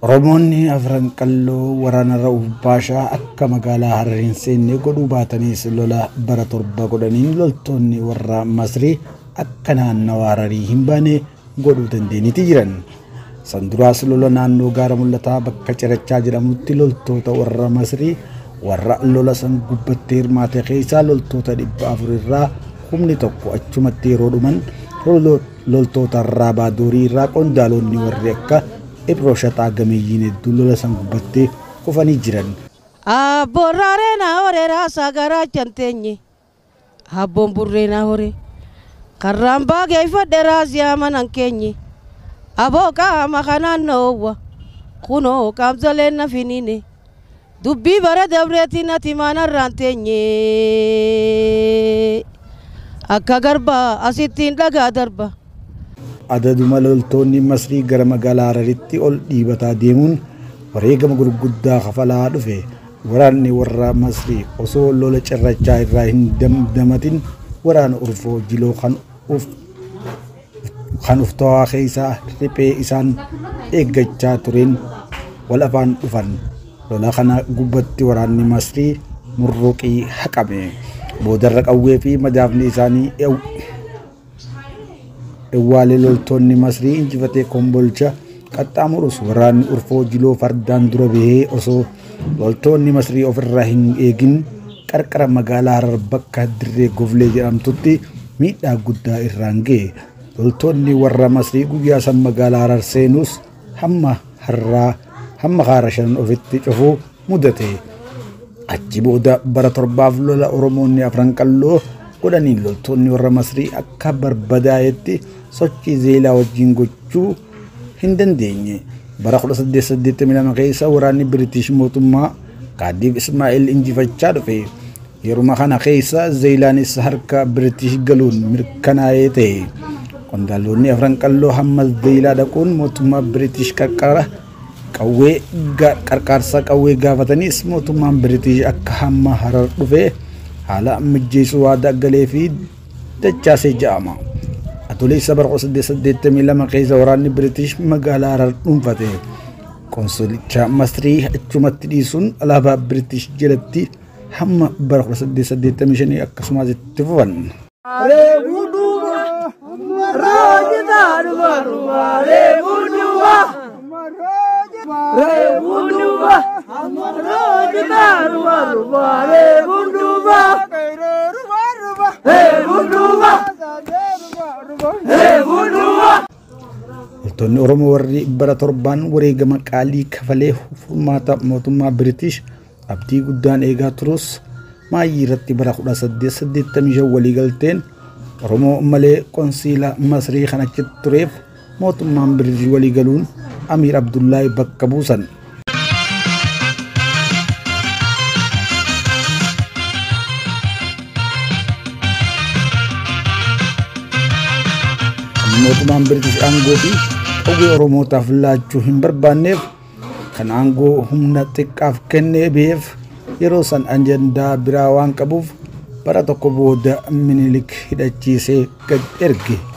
Oromoonni afran qalloo waraana Ra'uuf Baashaa akka magaalaa Harar hin seenne godhuu baataniis lola bara torba godhaniin loltoonni warra Masrii akka naannawa Hararii hin baane godhuu dandeenyiti jiran. San duraas lola naannoo gaara mul'ataa bakka cirachaa jedhamutti loltoota warra Masrii warra lola san gubbatti hirmaate keessaa loltoota dhibba afur irraa humni tokko achumatti yeroo dhuman loltoota irraa baadoorii irraa qondaalonni warri akka Ibroo shaxaa gameeyyiin hedduu lola san gubbattee kufanii jiran. Abboon raaree naa horee raasaa garaa janteenye. Abboon burree naa horee. Karraan baageeffadhe raasiyaa manan keenye. Aboo qaama kanaan noowwa. Kunoo qaamsaleen na finiine. Dubbii bara dabreetiin ati maanarraan teenye. Akka garbaa asittiin dhagaa darba. adaduma loltoonni masrii gara magaalaa hararitti ol dhiibataa deemuun wareegama gurguddaa kafalaa dhufe waraanni warra masrii osoo lola cirrachaa irraa hin damdamatin waraana urfoo jiloo kan uf kan uftawaa keessaa riphee isaan eeggachaa tureen wal afaan dhufan lola kana gubbatti waraanni masrii murruqii haqame boodarra qawwee fi madaafni isaanii Ewwaalee loltoonni Masrii injifatee kombolcha qaxxaamurus waraanni urfoo jiloo fardaan dura bahee osoo loltoonni Masrii ofirraa hin eegin qarqara magaalaa Harar bakka dirree Goflee jedhamtutti miidhaa guddaa irraan ga'e. Loltoonni warra Masrii guyyaa san magaalaa Harar seenus hamma harraa hamma kaara shan ofitti cufuu mudate. Achi booda bara torbaaf lola Oromoonni afran qalloo godhaniin loltoonni warra Masrii akka barbadaa'etti sochii zeelaa wajjin gochuu hin dandeenye. Bara 1882 keessa waraanni Biriitish mootummaa Kaadiif Ismaa'eel injifachaa dhufe. Yeruma kana keessa zeelaanis harka Biriitish galuun mirkanaa'ee ta'e. Qondaaltonni afran qalloo hamma zeelaa dhaquun mootummaa Biriitish qarqara qawwee qarqaarsa qawwee gaafatanis mootummaan Biriitish akka hamma harar dhufe haala mijjeessuu waadaa galee fi dachaasee ja'ama. Atoleessa bara 1882 keessa waraanni Biriitish magaalaa Harar dhuunfate. Konsulicha Masrii achumatti dhiisuun alaabaa Biriitish jalatti hamma bara 1885 akkasumas itti fufan. Reebuu duuba raajitaa dhufa dhufa reebuu duuba reebuu duuba raajitaa dhufa dhufa reebuu duuba reebuu duuba reebuu duuba. Loltoonni Oromoo warri bara torbaan wareegama qaalii kafalee furmaata mootummaa Biriitish abdii guddaan eegaa turus maayii irratti bara 1885 waliigalteen Oromoo malee konsiila Masrii kan achitti tureef mootummaan Biriitish waliigaluun Amiir Abdullaahi bakka buusan. mootummaan Biriitish aangoo fi qawwee Oromootaaf laachuu hin barbaanneef kan aangoo humna xiqqaaf kennee beef yeroo san ajandaa biraa waan qabuuf bara tokko booda minilik hidhachiisee gad erge.